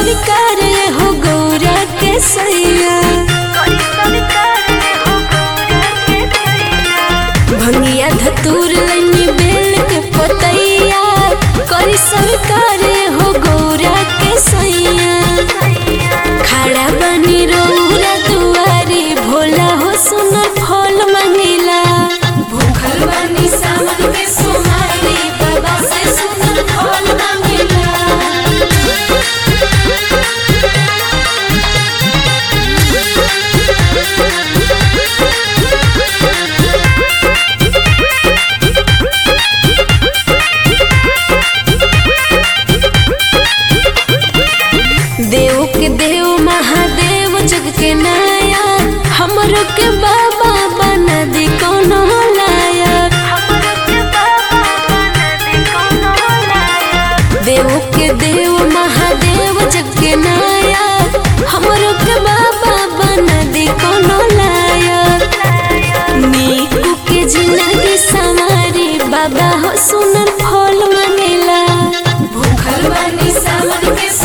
स्वीकार हो गौरा के सैया भंगिया धतूर लैनी बेल के पतैया करी स्वीकार हो गौरा के सैया खड़ा बनी रौरा दुआरी भोला हो सुनर फल मंगिला भूखल बनी सावन के सोमारी बाबा से सुनर फल मंगिला देव के देव महादेव जग के नाया हमरो के बाबा बना दी कोनो लायक देव के देव महादेव जग के नाया हमरो के बाबा बना दी कोनो लायक नीकू के जिंदगी संवारी बाबा हो सुनर फल मंगेला भूखल बानी सावन के